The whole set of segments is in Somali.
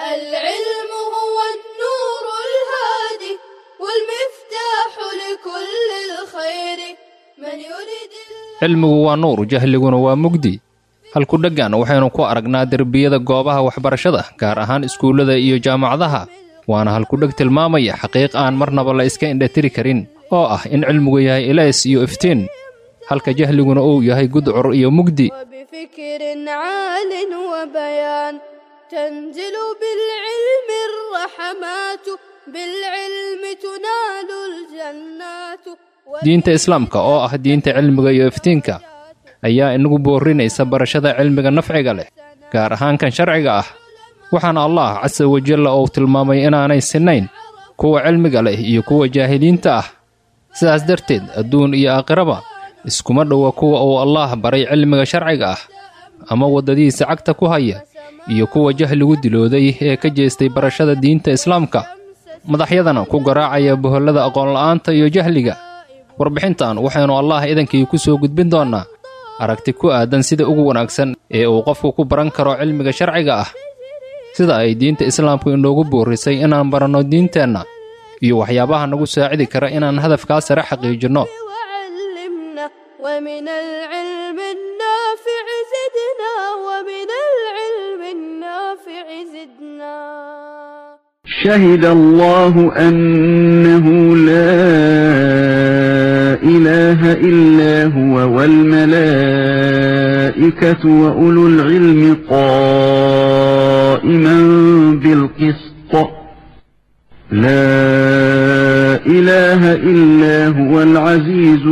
العلم هو النور الهادي والمفتاح لكل الخير من يريد cilmigu waa nuur jahliguna waa mugdi halku dheggan waxaynu ku aragnaa derbiyada goobaha waxbarashada gaar ahaan iskuullada iyo jaamacadaha waana halkudheg tilmaamaya xaqiiq aan marnaba la iska indhatiri karin oo ah in cilmigu yahay ilays iyo iftiin halka jahliguna uu yahay gudcur iyo mugdi وبفكر عال وبيان تنزل بالعلم الرحمات بالعلم تنال الجنات diinta islaamka oo ah diinta cilmiga iyo iftiinka ayaa inagu boorinaysa barashada cilmiga nafciga leh gaar ahaan kan sharciga ah waxaana allah casa wajalla uu tilmaamay inaanay sinnayn kuwa cilmiga leh iyo kuwa jaahiliinta ah sidaas darteed adduun iyo aakhiraba iskuma dhowa kuwa uu allaah baray cilmiga sharciga ah ama waddadiisa cagta ku haya iyo kuwa jahligu dilooday ee ka jeestay barashada diinta islaamka madaxyadana ku garaacaya bohollada aqoonla'aanta iyo jahliga warbixintan waxaynu allaah idankii ku soo gudbin doonnaa aragti ku aadan sida ugu wanaagsan ee uu qofku ku baran karo cilmiga sharciga ah sida ay diinta islaamku inoogu boorisay inaan baranno diinteenna iyo waxyaabaha nagu saacidi kara inaan hadafkaa sare xaqiijinno وعلمنا ومن العلم النافع زدنا ومن العلم النافع زدنا شهد الله أنه لا إله إلا هو والملائكة وأولو العلم قائما بالقسط لا إله إلا هو العزيز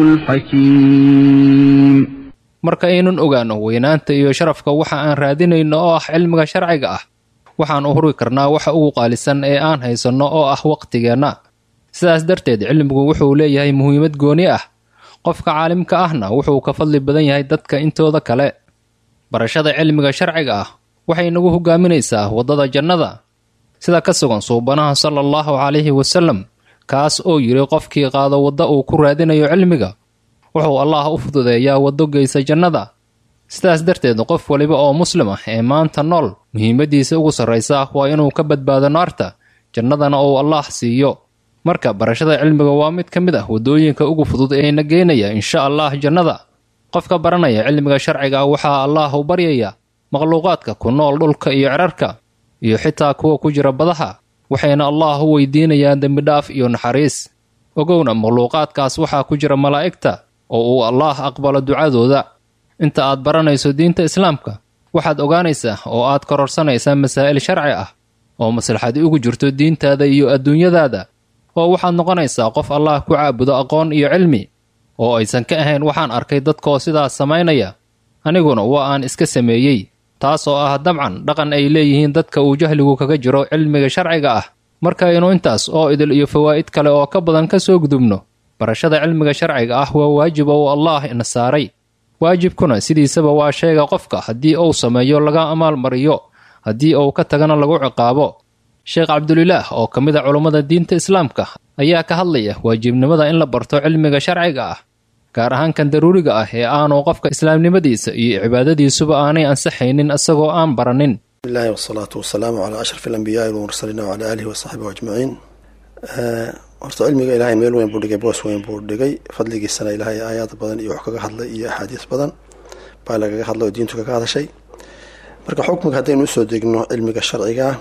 الحكيم marka aynun ogaanno weynaanta iyo sharafka waxa aan raadinayno oo ah cilmiga sharciga ah waxaan u huri karnaa waxa ugu qaalisan ee aan haysanno oo ah wakhtigeenna sidaas darteed cilmigu wuxuu leeyahay muhiimad gooni ah qofka caalimka ahna wuxuu ka fadli badan yahay dadka intooda kale barashada cilmiga sharciga ah waxay nagu hogaaminaysaa waddada jannada sida ka sugan suubanaha sala allahu calayhi wasallam kaas oo yidhi qofkii qaado wadda uu ku raadinayo cilmiga wuxuu allaah u fududeeyaa waddo geysa jannada sidaas darteed qof waliba oo muslim ah ee maanta nool muhiimaddiisa ugu sarraysa waa inuu ka badbaado naarta jannadana uu allaah siiyo marka barashada cilmiga waa mid ka mid ah waddooyinka ugu fudud eena geynaya insha allah jannada qofka baranaya cilmiga sharciga waxaa allaah u baryaya makhluuqaadka ku nool dhulka iyo cerarka iyo xitaa kuwa ku jira badaha waxayna allaah u weydiinayaan dembidhaaf iyo naxariis ogowna makhluuqaadkaas waxaa ku jira malaa'igta oo uu allaah aqbalo ducadooda inta aad baranayso diinta islaamka waxaad ogaanaysaa oo aad kororsanaysaa masaa'il sharci ah oo maslaxadi ugu jirto diintaada iyo adduunyadaada oo waxaad noqonaysaa qof allaah ku caabudo aqoon iyo cilmi oo aysan ka ahayn waxaan arkay dadkoo sidaas samaynaya aniguna waa aan iska sameeyey taas oo ah dabcan dhaqan ay leeyihiin dadka uu jahligu kaga jiro cilmiga sharciga ah markaynu intaas oo idil iyo fawaa'id kale oo ka badan ka soo gudubno barashada cilmiga sharciga ah waa waajib oo allaah ina saaray waajibkuna sidiisaba waa sheega qofka haddii uu sameeyo laga amaalmariyo haddii uu ka tagana lagu ciqaabo sheekh cabdulilaah oo ka mid a culummada diinta islaamka ayaa ka hadlaya waajibnimada in la barto cilmiga sharciga ah gaar ahaan kan daruuriga ah ee aanu qofka islaamnimadiisa iyo cibaadadiisuba aanay ansaxaynin isagoo aan baranin bismillahi wasalaatu wasalaamu calaa ashraf alambiyaai walmursaliin wacalaa aalihi wasaxbihi ajmaciin horta cilmiga ilaahay meel weyn buu dhigay boos weyn buu dhigay fadligiisana ilaahay aayaad badan iyo wax kaga hadlay iyo axaadiis badan baa lagaga hadlay oo diintu kaga hadashay marka xukmiga haddaynu usoo degno cilmiga sharcigaa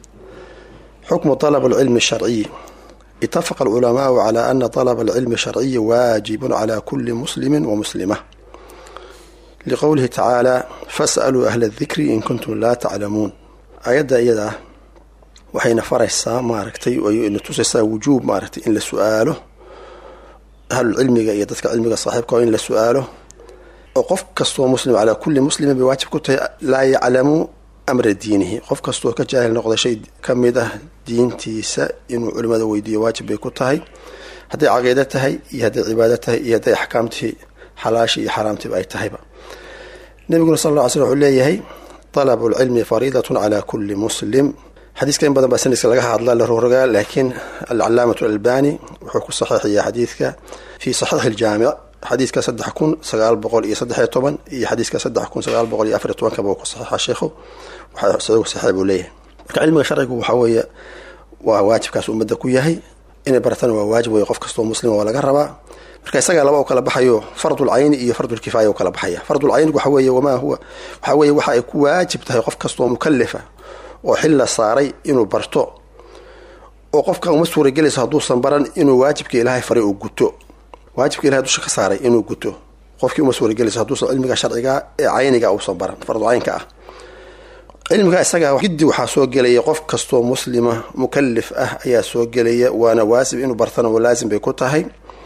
xukmu طalab alcilmi sharciy itafaqa alculamaau calaa ana طalaba alcilmi sharciyi waajibun calaa kuli muslimi wa muslima liqowlihi tacaala fas'aluu ahla adikri in kuntum laa taclamuun aayadda iyada ah waxayna faraysaa maaragtay na tusaysaa wujuub maaragtay in la su-aalo ahlulcilmiga iyo dadka cilmiga saaxiibka in la su-aalo oo qof kastoo muslim calaa kulli muslimin bay waajib ku tahay laa yaclamu amra diinihi qof kastoo ka jaahil noqda shay ka mid ah diintiisa inuu culimada weydiiyo waajib bay ku tahay hadday caqiido tahay iyo hadday cibaado tahay iyo hadday axkaamtii xalaashii iyo xaaraamtiiba ay tahayba nabiguna sal lla ly slm wuxuu leeyahay talabu lcilmi fariidatun calaa kulli muslim xadiiska in badan baa sanadka laga hadla la rogrogaa laakiin alcalaamatu alalbani wuxuu ku saxiixaya xadiidka fii saxiixi iljaamic xadiidka saddex kun sagaal boqol iyo saddexiyo toban iyo xadiiska saddex kun sagaal boqol iyo afariyo tobankaba uu ku saxiixa sheikhu waxaa isagu saxiix buu leeyahay marka cilmiga sharcigu waxa weeye waa waajibkaas ummadda ku yahay inay baratana waa waajib wey qof kastoo muslima waa laga rabaa marka isagaa laba u kala baxayo fardul cayni iyo fardul kifaaya u kala baxaya fardul caynigu waxa weeye wamaa huwa waxa weeye waxa ay ku waajib tahay qof kastoo mukalifa oo xil la saaray inuu barto oo qofka uma suuragelayso hadduusan baran inuu waajibka ilaahay faray uu guto waajibka ilahay dusha ka saaray inuu guto qofkii uma suuragelayso hadduusan cilmiga sharciga ee cayniga uusan baran fardul caynka ah cilmiga isaga giddi waxaa soo gelaya qof kastoo muslima mukalif ah ayaa soo gelaya waana waasib inuu bartana oo laazim bay ku tahay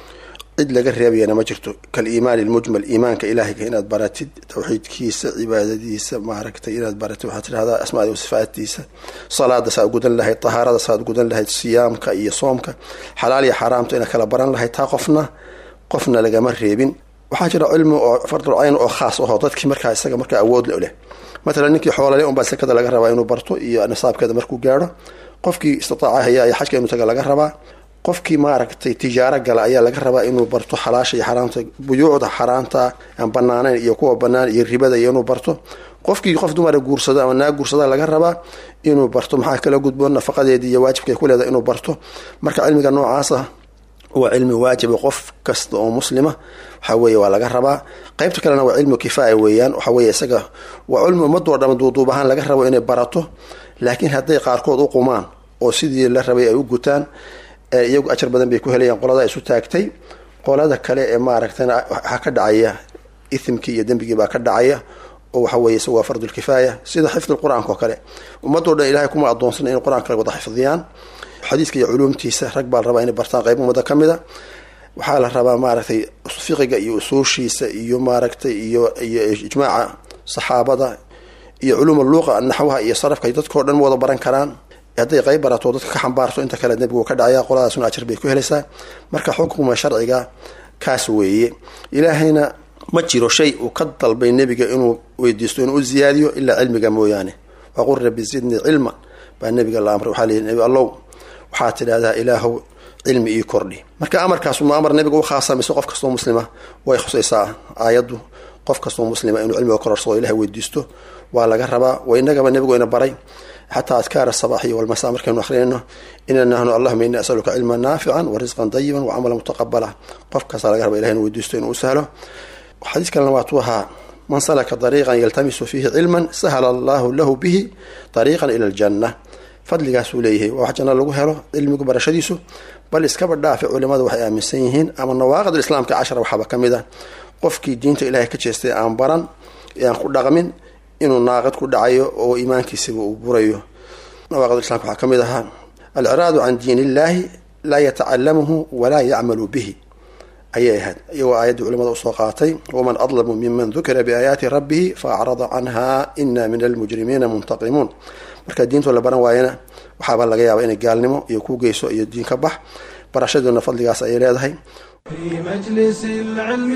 cid laga reebayana ma jirto kaliimaani lmujmal iimaanka ilaahayga inaad baratid tawxiidkiisa cibaadadiisa maaragtay inaad baratid waxaad tidhahdaa asmaadi sifaatiisa salaada saad gudan lahayd tahaarada saad gudan lahayd siyaamka iyo soomka xalaal iyo xaaraamta inaad kala baran lahayd taa qofna qofna lagama reebin waxaa jira cilmi oo fardul cayn oo khaas aho dadkii markaa isaga markaa awood leh matalan ninkii xoolale unbaa sekada laga rabaa inuu barto iyo nisaabkeeda markuu gaadho qofkii istitaaca haya ayaa xajka inuu taga laga rabaa qofkii maaragtay tijaaro gala ayaa laga rabaa inuu barto xalaasha iyo xaraamta buyuucda xaraamta aan banaanayn iyo kuwa banaan iyo ribada iyo inuu barto qofkii qof dumara guursado ama naa guursada laga rabaa inuu barto maxaa kala gudboon nafaqadeedii iyo waajibka ay ku leedahay inuu barto marka cilmiga noocaasa waa cilmi waajiba qof kasta oo muslima waxa weeye waa laga rabaa qaybta kalena waa cilmu kifaaya weeyaan waxa weye isaga waa cilmi ummadoo dhama duuduub ahaan laga rabo inay barato laakiin hadday qaarkood u qumaan oo sidii la rabay ay u gutaan iyagu ajar badan bay ku helayaan qolada isu taagtay qolada kale ee maaragtana waxaa ka dhacaya ithmkii iyo dembigii baa ka dhacaya oo waxa weye isagu waa fardulkifaaya sida xifdi qur-aanka oo kale ummadoo dhan ilahay kuma adoonsana in qur-aanka wada xifdiyaan xadiiska iyo culuumtiisa rag baa la rabaa inay bartaan qayb ummada ka mid a waxaa la rabaa maaragtay fiqiga iyo usuushiisa iyo maaragtay iyo iyo ijmaaca saxaabada iyo culuum luuqa naxwaha iyo sarafka dadkao dhan ma wada baran karaan hadday qayb barato dadka ka xambaarto inta kale nebigu ka dhacaya qoladaasuna ajar bay ku helaysaa marka xukuma sharciga kaas weeye ilaahayna ma jiro shay uu ka dalbay nebiga inuu weydiisto inuu u ziyaadiyo ilaa cilmiga mooyaane waqul rabbi zidnii cilma baa nebiga la amray waxaa leeyihi nebi allow waxaad tidhahdaa ilaahow cilmi ii kordhi marka amarkaas ma amar nebiga u khaasa mise qof kastoo muslima way khusaysaa aayaddu qof kastoo muslima inuu cilmiga kororsado ilahay weydiisto waa laga rabaa wa inagaba nebigu ina baray xataa adkaara asabaxiy walmasa markaynu akrinayno ina nahnu allahuma ini asaluka cilman naafican wa risqan dayiban wa camalan mutaqabala qof kasta laga raba ilahay inu weydiisto inuu u sahlo xadiis kalena waatuu ahaa man salaka dariiqan yaltamisu fiihi cilman sahala allahu lahu bihi dariiqan ila aljanna fadligaasuu leeyahay waa wax janno lagu helo cilmigu barashadiisu bal iskaba dhaafe culimadu waxay aaminsan yihiin ama nawaaqid islaamka cashara waxaaba ka mid a qofkii diinta ilaahay ka jeestay aan baran ee aan ku dhaqmin inuu naaqid ku dhacayo oo iimaankiisiba uu burayo nawaaqid islamka waxaa ka mid ahaa alciraadu can diin illaahi laa yatacalamuhu walaa yacmalu bihi ayay ahayd iyagoo aayaddii culimada usoo qaatay waman adlamu miman dukira biaayaati rabbihi faacrada canha ina min almujrimiina muntaqimuun marka diintoo la baran waayana waxaaba laga yaaba inay gaalnimo iyo ku geyso iyo diin ka bax barashadoona fadligaas ayay leedahay في مجلس العلم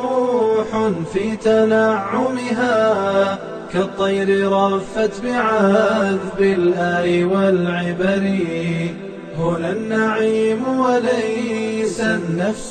روح في تنعمها كالطير رفت بعذب الآي والعبر هنا النعيم وليس النفس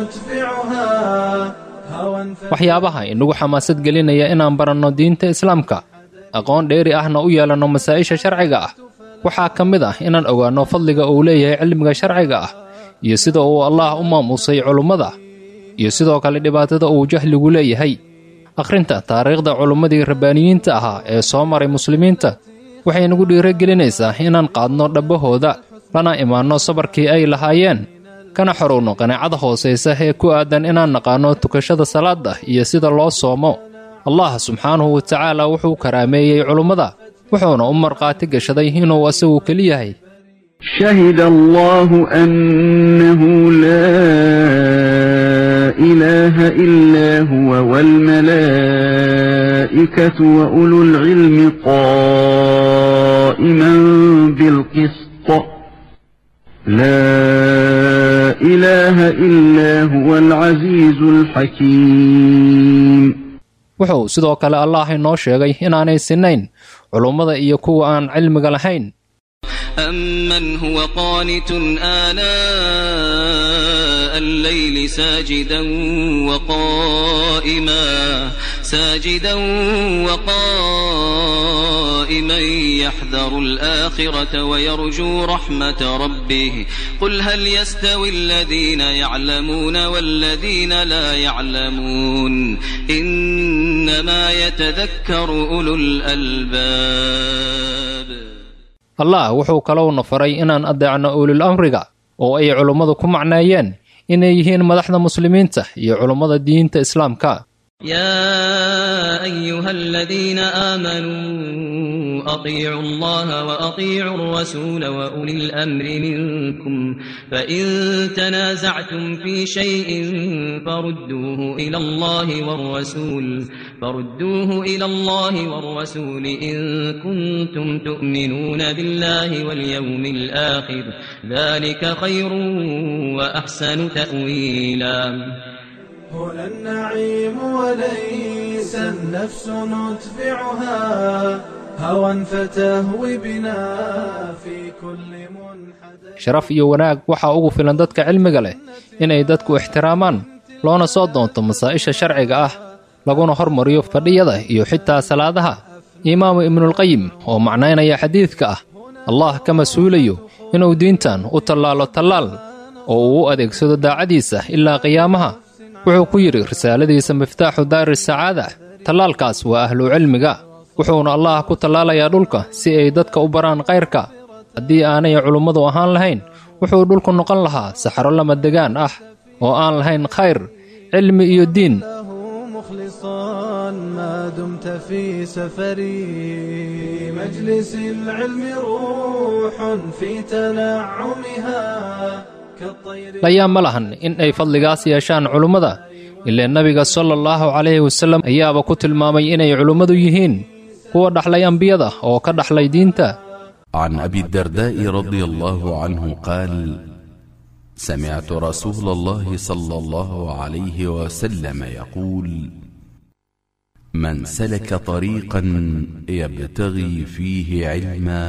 ندفعها هوى waxyaabaha inagu xamaasad gelinaya inaan baranno diinta islaamka aqoon dheeri ahna u yeelanno masaa'isha sharciga ah waxaa ka mid ah inaan ogaanno fadliga uu leeyahay cilmiga sharciga ah iyo sida uu allaah u maamuusay culummada iyo sidoo kale dhibaatada uu jahligu leeyahay akhrinta taariikhda culummadii rabbaaniyiinta ahaa ee soo maray muslimiinta waxay nagu dhiiragelinaysaa inaan qaadno dhabbahooda lana imaanno sabarkii ay lahaayeen kana xorowno qanaacada hoosaysa ee ku aadan inaan naqaanno tukashada salaada iyo sida loo soomo allah subxaanahu wa tacaala wuxuu karaameeyey culummada wuxuuna u markhaati gashaday inuu asagu keli yahay شهد الله أنه لا إله إلا هو والملائكة وأولو العلم قائما بالقسط لا إله إلا هو العزيز الحكيم wuxuu sidoo kale allaah inoo sheegay inaanay sinnayn culummada iyo kuwa aan cilmiga lahayn أمن هو قانت آناء الليل ساجدا وقائما ساجدا وقائما يحذر الآخرة ويرجو رحمة ربه قل هل يستوي الذين يعلمون والذين لا يعلمون إنما يتذكر أولو الألباب allah wuxuu kalowna faray inaan adeecno ulil amriga oo ay culummadu ku macneeyeen inay yihiin madaxda muslimiinta iyo culummada diinta islaamka يا أيها الذين آمنوا أطيعوا الله وأطيعوا الرسول وأولي الأمر منكم فإن تنازعتم في شيء فردوه إلى الله والرسول فردوه إلى الله والرسول إن كنتم تؤمنون بالله واليوم الآخر ذلك خير وأحسن تأويلا هنا النعيم وليس النفس نتبعها هوى فتهوي بنا في كل منحدر sharaf iyo wanaag waxaa ugu filan dadka cilmiga leh inay dadku ixtiraamaan loona soo doonto masaa'isha sharciga ah laguna hormariyo fadhiyada iyo xitaa salaadaha imaamu ibnulqayim oo macnaynaya xadiidka ah allah ka mas-uulayo inuu diintan u tallaalo tallaal oo uu u adeegsado daacadiisa ilaa qiyaamaha wuxuu ku yidhi risaaladiisa miftaaxu daari sacaada tallaalkaas waa ahlu cilmiga wuxuuna allah ku tallaalayaa dhulka si ay dadka u baraan kayrka haddii aanay culummadu ahaan lahayn wuxuu dhulku noqon lahaa saxaro lama degaan ah oo aan lahayn khayr cilmi iyo diin له مخلصا ما دمت في سفري في مجلس العلم روح في تنعمها كالطير layaa ma lahan in ay fadligaas yeeshaan culummada ilaa nebiga sala allahu calayhi wasallam ayaaba ku tilmaamay inay culummadu yihiin kuwa dhaxlay ambiyada oo ka dhaxlay diinta عن ابي الدرداء رضي الله عنه قال سمعت رسول الله صلى الله عليه وسلم يقول من سلك طريقا يبتغي فيه علما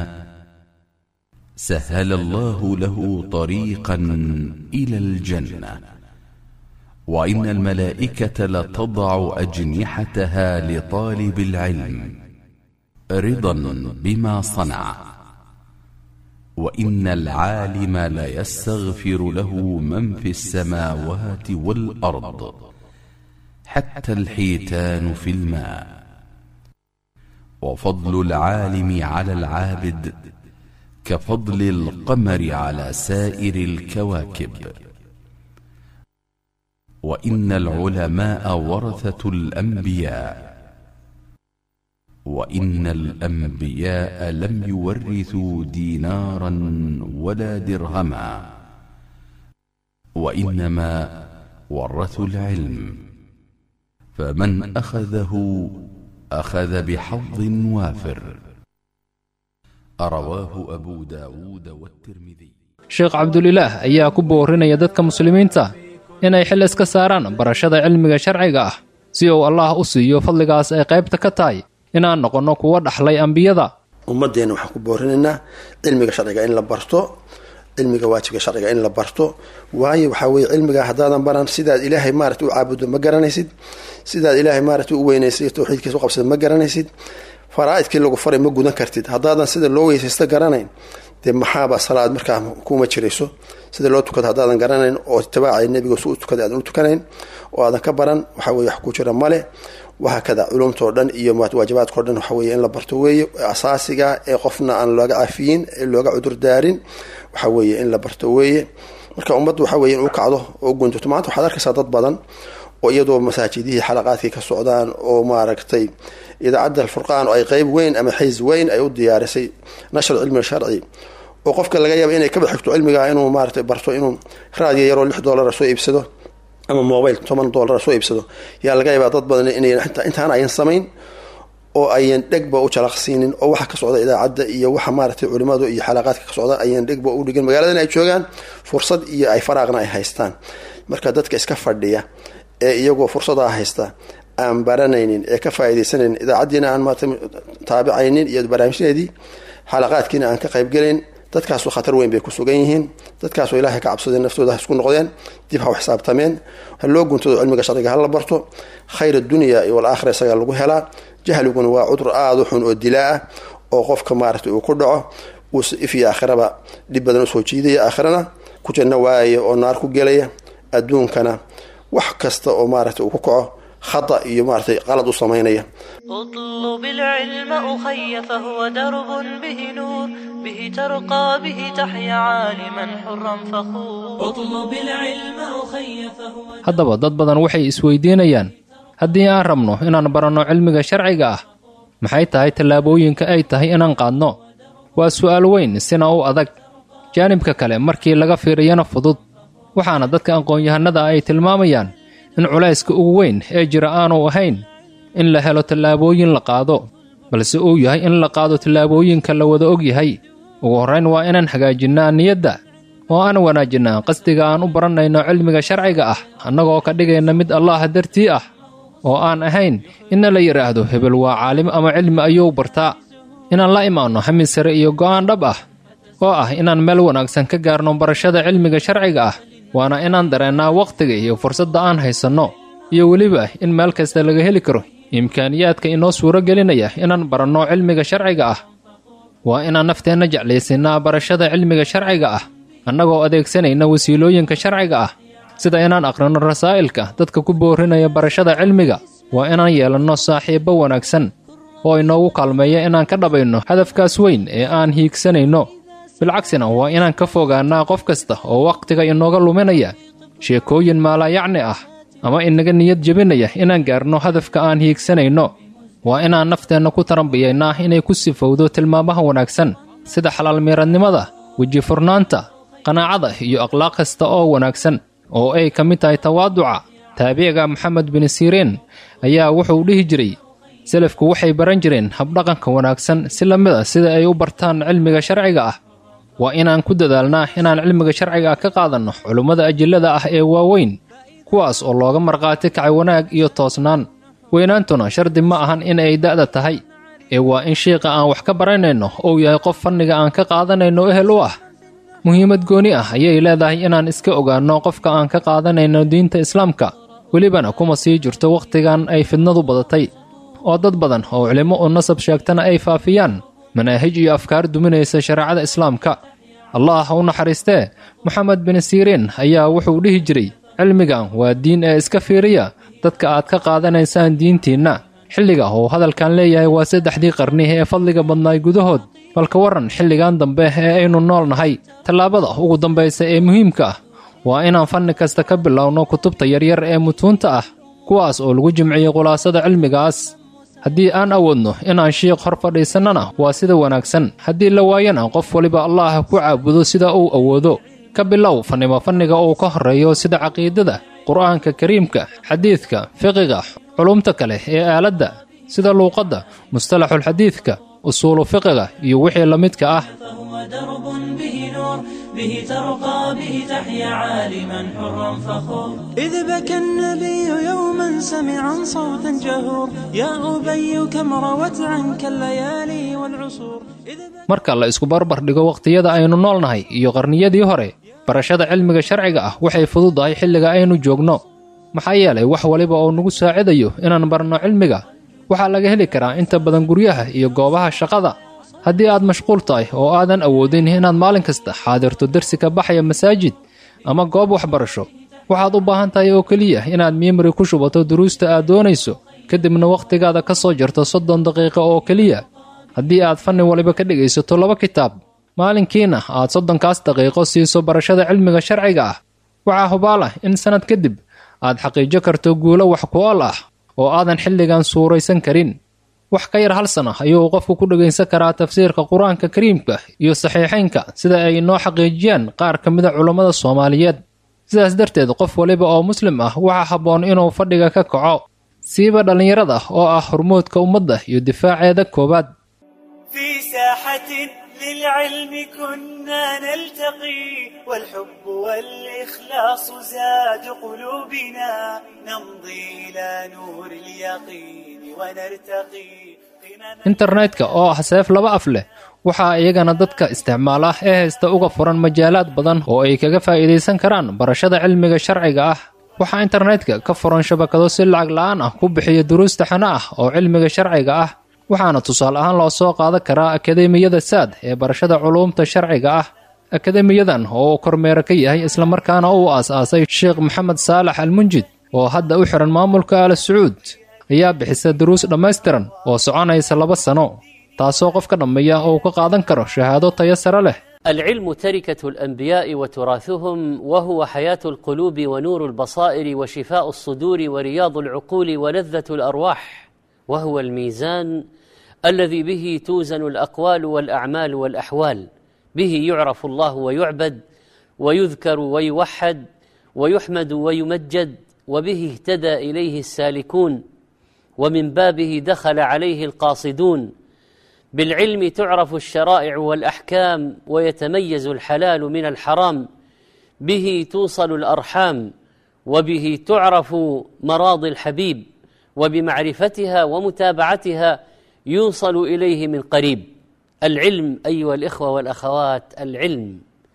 سهل الله له طريقا الى الجنه وان الملائكه لتضع اجنحتها لطالب العلم رضا بما صنع وان العالم ليستغفر له من في السماوات والارض حتى الحيتان في الماء وفضل العالم على العابد كفضل القمر على سائر الكواكب وان العلماء ورثه الانبياء وان الانبياء لم يورثوا دينارا ولا درهما وانما ورثوا العلم فمن اخذه اخذ بحظ وافر رواه ابو داود والترمذي sheekh cabdulilaah ayaa ku boorinaya dadka muslimiinta inay xil iska saaraan barashada cilmiga sharciga ah si uu allah u siiyo fadligaas ay qaybta ka tahay inaan noqonno kuwa dhaxlay ambiyada ummadeenna waxaan ku boorinaynaa cilmiga sharciga in la barto cilmiga waajibka sharciga in la barto waayo waxaa weye cilmiga haddaadan baran sidaad ilaahay maarata u caabudo ma garanaysid sidaad ilaahay maarata u weynaysa towxiidkiisa u qabsada ma garanaysid faraaidkii lagu faray ma gudan kartid haddaadan sida loo weysaysta garanayn dee maxaaba salaad markaa kuma jirayso sida loo tukado haddaadan garanayn oo itibaacay nebiga su u tukada aadan u tukanayn oo aadan ka baran waxaa weye wax ku jira male wahaa kada culumtao dhan iyo waajibaadkao dhan waxa weye in la barto weeye asaasiga ee qofna aan looga cafiyin ee looga cudurdaarin waxa weeye in la barto weeye marka ummaddu waxa weye in u kacdo oo gundato maanta waxaad arkaysaa dad badan oo iyadoo masaajidihii xalaqaadkii ka socdaan oo maaragtay idaacadda alfurqaan oo ay qeyb weyn ama xays weyn ay u diyaarisay nashar cilmi sharci oo qofka laga yaaba inay kaba xigto cilmiga inuu maarata barto inuu raadiyo yaroo lix doolara soo iibsado ama mobile toban doolara soo iibsado yaa laga yaabaa dad badan inay intaan ayan samayn oo ayan dhegba u jalaqsiinin oo waxa ka socda idaacadda iyo waxa maaragtay culimadu iyo xalaqaadka ka socda ayan dhegba u dhigin magaaladan ay joogaan fursad iyo ay faraaqna ay haystaan marka dadka iska fadhiya ee iyagoo fursadaa haysta aan baranaynin ee ka faa'iidaysanaynin idaacaddiina aan maarata taabicaynin iyo barnaamijyadeedii xalaqaadkiina aan ka qaybgelayn dadkaasu khatar weyn bay ku sugan yihiin dadkaasoo ilaahay ka cabsadeen naftooda ha isku noqdeen dib ha u xisaabtameen ha loo guntado cilmiga sharciga ha la barto khayr addunya iyo walaakhira isagaa lagu helaa jahliguna waa cudur aada u xun oo dilaa ah oo qofka maaragtay uu ku dhaco uu if iyo aakhiraba dhib badan usoo jiidaya aakhirana ku janno waayaya oo naar ku gelaya adduunkana wax kasta oo maaragtay uu ku kaco khata iyo maaragtay qalad u samaynaya اطلب العلم أخي فهو درب به نور به ترقى به تحيا عالما حرا فخور اطلب العلم أخي فهو haddaba dad badan waxay isweydiinayaan haddii aan rabno inaan baranno cilmiga sharciga ah maxay tahay tallaabooyinka ay tahay inaan qaadno waa su'aal weyn sina u adag jaanibka kale markii laga fiiriyana fudud waxaana dadka aqoon-yahanada ay tilmaamayaan in culayska ugu weyn ee jira aanu ahayn in la helo tallaabooyin la qaado balse uu yahay in la qaado tallaabooyinka la wada og yahay ugu horrayn waa inaan hagaajinnaa niyadda oo aan wanaajinnaa qasdiga aan u barannayno cilmiga sharciga ah annagoo ka dhigayna mid allaah dartii ah oo aan ahayn inna la yidhaahdo hebel waa caalim ama cilmi ayuu bartaa inaan la imaanno hamin sare iyo go'aan dhab ah oo ah inaan meel wanaagsan ka gaarno barashada cilmiga sharciga ah waana inaan dareennaa wakhtiga iyo fursadda aan haysanno iyo weliba in meel kasta laga heli karo imkaaniyaadka inoo suuro gelinaya inaan baranno cilmiga sharciga ah waa inaan nafteenna jeclaysinnaa barashada cilmiga sharciga ah annagoo adeegsanayna wasiilooyinka sharciga ah sida inaan aqrino rasaa'ilka dadka ku boorinaya barashada cilmiga waa inaan yeelanno saaxiibbo wanaagsan oo inoogu kaalmeeya inaan ka dhabayno hadafkaas weyn ee aan hiigsanayno bilcagsina waa inaan ka fogaannaa qof kasta oo wakhtiga inooga luminaya sheekooyin maalaayacni ah ama inaga niyad jebinaya inaan gaarno hadafka aan hiigsanayno waa inaan nafteenna ku tarambiyaynaa inay ku sifowdo tilmaamaha wanaagsan sida xalaalmiiradnimada weji furnaanta qanaacada iyo akhlaaq kasta oo wanaagsan oo ay ka mid tahay tawaaduca taabiciga maxamed bin siriin ayaa wuxuu dhihi jiray selafku waxay baran jireen habdhaqanka wanaagsan si la mid a sida ay u bartaan cilmiga sharciga ah waa inaan ku dadaalnaa inaan cilmiga sharciga ah ka qaadanno culummada ajillada ah ee waaweyn kuwaas oo looga markhaati kacay wanaag iyo toosnaan weynaantuna shardi ma ahan in ay da'da tahay ee waa in shiiqa aan wax ka baranayno uu yahay qof fanniga aan ka qaadanayno ehel u ah muhiimad gooni ah ayay leedahay inaan iska ogaanno qofka aan ka qaadanayno diinta islaamka welibana kuma sii jirto wakhtigan ay fidnadu badatay oo dad badan oo culimo u nasab sheegtana ay faafiyaan manaahij iyo afkaar duminaysa shareecada islaamka allah ha u naxariistee moxamed bin siriin ayaa wuxuu dhihi jiray cilmigan waa diin ee iska fiiriya dadka aad ka qaadanaysaan diintiinna xilliga uu hadalkan leeyahay waa saddexdii qarni ee fadliga badnaay gudahood balka warran xilligan dambe ee aynu nool nahay tallaabada ugu dambaysa ee muhiimka ah waa inaan fanni kasta ka bilowno kutubta yaryar ee mutuunta ah kuwaas oo lagu jimciyey khulaasada cilmigaas haddii aan awoodno inaan shiiq hor fadhiisannana waa sida wanaagsan haddii la waayana qof waliba allaah ku caabudo sida uu awoodo ka bilow fannimo fanniga uu ka horreeyo sida caqiidada qur'aanka kariimka xadiidka fiqiga culumta kale ee aaladda sida luuqadda mustalaxulxadiidka usuulu fiqiga iyo wixii la midka ah فهو درب به نور به ترقى به تحيا عالما حرا فخور إذ بكى النبي يوما سمعا صوتا جهور يا أبي كم روت عنك الليالي والعصور إذ بكى marka la isku barbar dhigo wakhtiyada aynu noolnahay iyo qarniyadii hore barashada cilmiga sharciga ah waxay fududahay xilliga aynu joogno maxaa yeelay wax waliba oo nagu saacidayo inaan barno cilmiga waxaa laga heli karaa inta badan guryaha iyo goobaha shaqada haddii aad mashquul tahay oo aadan awoodin inaad maalin kasta xaadirto dersi ka baxaya masaajid ama goob waxbarasho waxaad u baahan tahay oo keliya inaad miimari ku shubato duruusta aad doonayso kadibna wakhtigaada ka soo jarto soddon daqiiqo oo keliya haddii aad fanni waliba ka dhegaysato laba kitaab maalinkiina aad soddonkaas daqiiqo siiso barashada cilmiga sharciga ah waxaa hubaal ah in sannad kadib aad xaqiijo karto guulo wax ku-ool ah oo aadan xilligan suuraysan karin wax ka yar hal sana ayuu qofku ku dhegaysan karaa tafsiirka qur-aanka kariimka iyo saxiixaynka sida ay inoo xaqiijiyaan qaar ka mida culammada soomaaliyeed sidaas darteed qof waliba oo muslim ah waxaa habboon inuu fadhiga ka kaco siiba dhallinyarada oo ah hormoodka ummadda iyo difaaceeda koowaad في ساحة للعلم كنا نلتقي والحب والإخلاص زاد قلوبنا نمضي إلى نور اليقين ونرتقي قمم internetka oo ah seef laba af leh waxaa iyagana dadka isticmaala ee haysta uga furan majaalaad badan oo ay kaga faa'iidaysan karaan barashada cilmiga sharciga ah waxaa internetka ka furan shabakado si lacag la'aan ah ku bixiya duruusta xana ah oo cilmiga sharciga ah waxaana tusaale ahaan loo soo qaadan karaa akademiyada saad ee barashada culuumta sharciga ah akademiyadan oo uu kormeero ka yahay islamarkaana uu aas-aasay sheekh maxamed saalax almunjid oo hadda u xihan maamulka al sacuud ayaa bixisa duruus dhammaystiran oo soconaysa laba sano taasoo qof ka dhammeeya oo uu ka qaadan karo shahaado tayo sare leh العلم تركة الأنبياء وتراثهم وهو حياة القلوب ونور البصائر وشفاء الصدور ورياض العقول ولذة الأرواح وهو الميزان الذي به توزن الأقوال والأعمال والأحوال به يعرف الله ويعبد ويذكر ويوحد ويحمد ويمجد وبه اهتدى إليه السالكون ومن بابه دخل عليه القاصدون بالعلم تعرف الشرائع والأحكام ويتميز الحلال من الحرام به توصل الأرحام وبه تعرف مراضي الحبيب وبمعرفتها ومتابعتها يوصل إليه من قريب العلم أيها الإخوة والأخوات العلم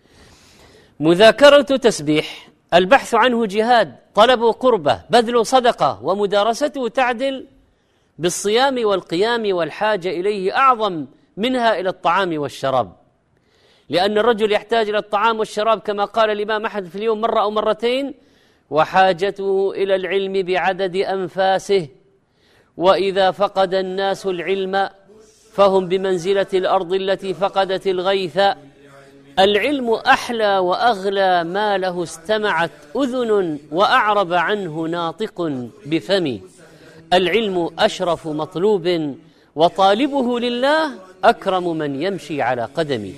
مذاكرة تسبيح البحث عنه جهاد طلب قربة بذل صدقة ومدارسته تعدل بالصيام والقيام والحاجة إليه أعظم منها إلى الطعام والشراب لأن الرجل يحتاج إلى الطعام والشراب كما قال الإمام أحمد في اليوم مرة أو مرتين وحاجته إلى العلم بعدد أنفاسه وإذا فقد الناس العلم فهم بمنزلة الأرض التي فقدت الغيث العلم أحلى وأغلى ما له استمعت أذن وأعرب عنه ناطق بفم العلم أشرف مطلوب وطالبه لله أكرم من يمشي على قدمه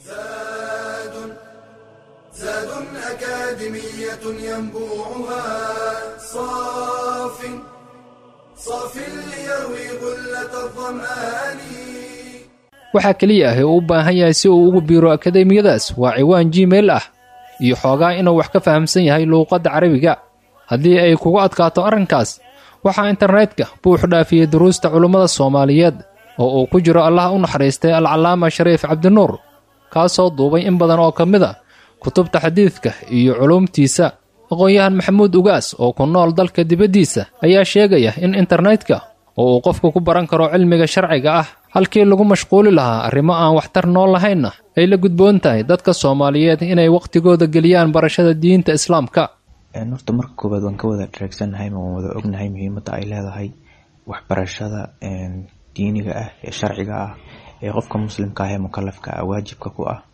زاد زاد أكاديمية ينبوعها صاف صاف ليروي غلة الظمآن waxaa keliya ah ee uu u baahan yahay si uu ugu biiro akademiyadaas waa ciwaan gmail ah iyo xoogaa inuu wax ka fahamsan yahay luuqadda carabiga haddii ay kugu adkaato arrinkaas waxaa internetka buux dhaafiyey duruusta culummada soomaaliyeed oo uu ku jiro allah u naxariistay alcallaama shariif cabdinuur kaasoo duubay in badan oo ka mid a kutubta xadiidka iyo culuumtiisa aqoon-yahan maxamuud ugaas oo ku nool dalka dibaddiisa ayaa sheegaya in internetka oo uu qofku ku baran karo cilmiga sharciga ah halkii lagu mashquuli lahaa arrimo aan waxtar nool lahaynna ay la gudboon tahay dadka soomaaliyeed inay wakhtigooda geliyaan barashada diinta islaamka horta marka koowaad waan ka wada dhereegsannahay ma waan wada ognahay muhiimadda ay leedahay waxbarashada diiniga ah ee sharciga ah ee qofka muslimka ah ee mukalafka ah waajibka ku ah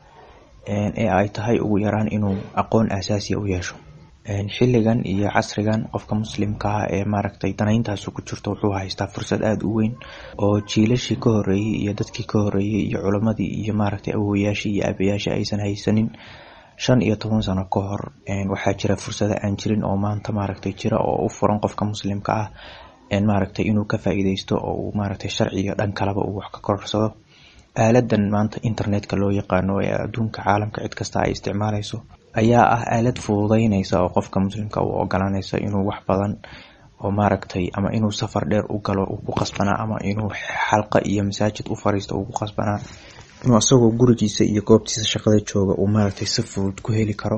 ee ay tahay ugu yaraan inuu aqoon asaasiya u yeesho xilligan iyo casrigan qofka muslimka ah ee maaragtay danayntaasi ku jirto wuxuu haystaa fursad aada u weyn oo jiilashii ka horeeyey iyo dadkii ka horeeyey iyo culammadii iyo maaragtay awowayaashii iyo aabayaashii aysan haysanin shan iyo toban sano ka hor waxaa jira fursado aan jirin oo maanta maaragtay jira oo u furan qofka muslimka ah maaragtay inuu ka faa-iideysto oo uu maaragtay sharciga dhan kaleba uu wax ka korarsado aaladan maanta internetka loo yaqaano ee adduunka caalamka cid kasta ay isticmaaleyso ayaa ah aalad fududeyneysa oo qofka muslimka u ogolaneysa inuu wax badan oo maaragtay ama inuu safar dheer u galo uu ku qasbanaa ama inuu xalqa iyo masaajid u fariisto uu ku qasbanaa inuu isagoo gurigiisa iyo goobtiisa shaqada jooga uu maaragtay si fudud ku heli karo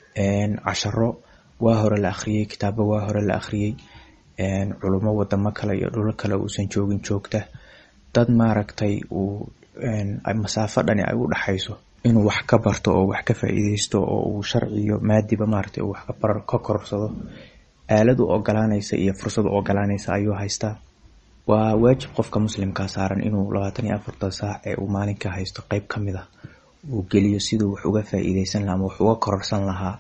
casharo waa hore la akhriyey kitaabo waa hore la akhriyey culummo wadamo kale iyo dhulo kale uusan joogin joogta dad maaragtay uu masaafo dhani ay u dhaxayso inuu wax ka barto oo wax ka faa-iideysto oo uu sharciyo maadiba maaragtay uu wax ka korsado aalad u ogolaaneysa iyo fursad u ogolaaneysa ayuu haystaa waa waajib qofka muslimkaa saaran inuu labaatan iyo afartan saac ee uu maalinka haysto qeyb ka mid a uu geliyo siduu wax uga faa-iideysan lahaa ama wax uga kororsan lahaa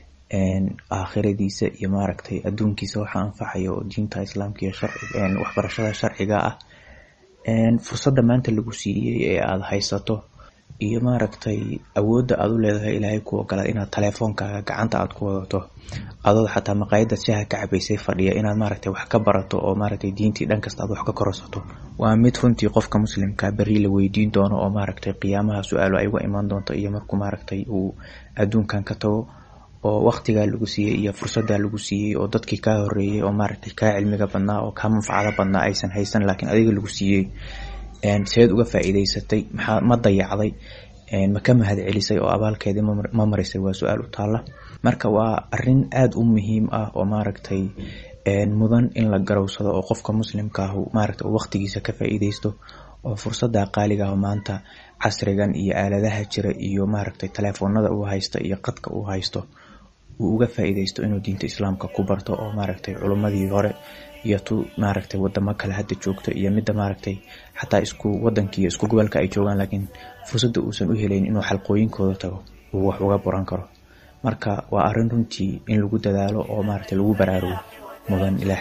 aakhiradiisa iyo maaragtay adduunkiisa waxa anfacaya oo diinta islaamka iyo waxbarashada sharciga ah fursadda maanta lagu siiyey ee aada haysato iyo maaragtay awoodda aada u leedahay ilaahay ku ogolaa inaad taleefoonkaaga gacanta aada ku wadato adood xataa maqaayadda shaha ka cabaysay fadhiya inaad maaragtay wax ka barato oo maaragtay diintii dhan kasta aad wax ka kororsato waa mid runtii qofka muslimka berri la weydiin doono oo maaragtay qiyaamaha su-aalo ay uga imaan doonto iyo markuu maaragtay uu adduunkan ka tago oo waqtigaa lagu siiyey iyo fursaddaa lagu siiyey oo dadkii kaa horeeyey oo maaragtay kaa cilmiga badnaa oo kaa manfacado badnaa aysan haysan laakiin adiga lagu siiyey seed uga faa'iidaysatay maxaa ma dayacday ma ka mahad celisay oo abaalkeedii ma marisay waa su-aal u taalla marka waa arin aada u muhiim ah oo maaragtay mudan in la garowsado oo qofka muslimka ah maaragta waqtigiisa ka faa'iidaysto oo fursada qaaliga ah maanta casrigan iyo aaladaha jira iyo maaragtay telefoonada uu haysto iyo qadka uu haysto uu uga faa'iidaysto inuu diinta islaamka ku barto oo maaragtay culummadii hore iyo tu maaragtay wadamo kale hadda joogto iyo midda maaragtay xataa isku wadankiiyo isku gobolka ay joogaan laakiin fursadda uusan u helayn inuu xalqooyinkooda tago uu wax uga buran karo marka waa arrin runtii in lagu dadaalo oo maaragtay lagu baraarugo mudan ilaah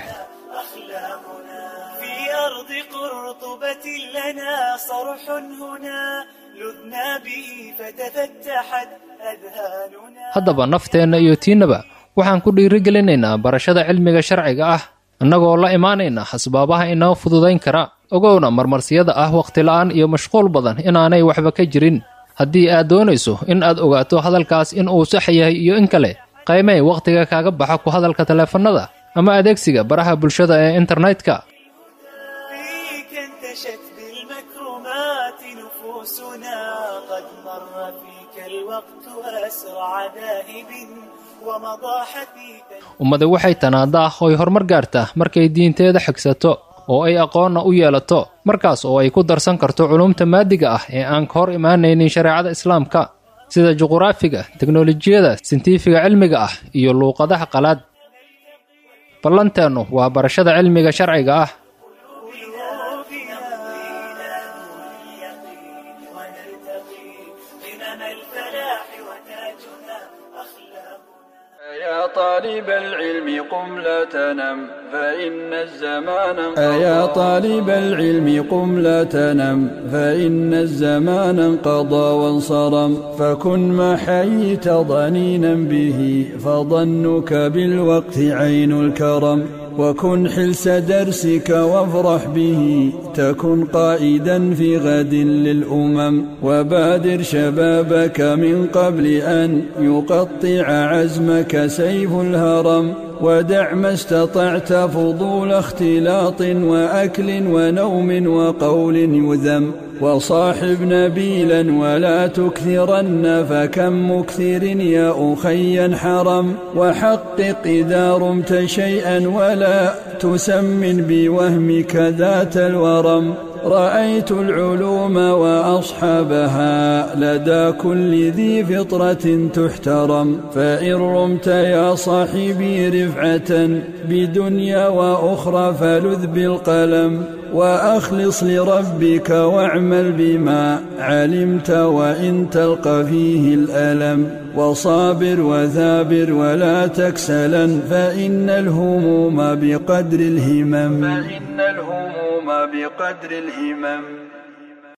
في أرض قرطبة لنا صرح هنا لذنا به فتفتحت أذهاننا haddaba nafteenna iyo tiinnaba waxaan ku dhiirigelinaynaa barashada cilmiga sharciga ah annagoo la imaanayna asbaabaha inoo fududayn kara ogowna marmarsiyada ah wakhtila'aan iyo mashquul badan inaanay waxba ka jirin haddii aad doonayso in aad ogaato hadalkaas in uu sax yahay iyo in kale qaymee wakhtiga kaaga baxa ku hadalka taleefannada ama adeegsiga baraha bulshada ee internetka فيك انتشت بالمكرمات نفوسنا قد مر فيك الوقت أسرع ذاهب ومضى حثيثا ummadi waxay tanaadaa oy horumar gaartaa markay diinteeda xigsato oo ay aqoonna u yeelato markaas oo ay ku darsan karto culumta maadiga ah ee aan ka hor imaanaynin shareecada islaamka sida juquraafiga teknolojiyada sintiifiga cilmiga ah iyo luuqadaha qalaad ballanteennu waa barashada cilmiga sharciga ah يا طالب العلم قم لا تنم فإن الزمان يا طالب العلم قم لا تنم فإن الزمان انقضى وانصرم فكن ما حييت ضنينا به فظنك بالوقت عين الكرم وكن حلس درسك وافرح به تكن قائدا في غد للأمم وبادر شبابك من قبل أن يقطع عزمك سيف الهرم ودع ما استطعت فضول اختلاط وأكل ونوم وقول يذم وصاحب نبيلا ولا تكثرن فكم مكثر يا أخي حرم وحقق إذا رمت شيئا ولا تسمن بوهمك ذات الورم رأيت العلوم وأصحابها لدى كل ذي فطرة تحترم فإن رمت يا صاحبي رفعة بدنيا وأخرى فلذ بالقلم وأخلص لربك واعمل بما علمت وإن تلقى فيه الألم وصابر وثابر ولا تكسلا فإن الهموم بقدر الهمم فإن الهموم بقدر الهمم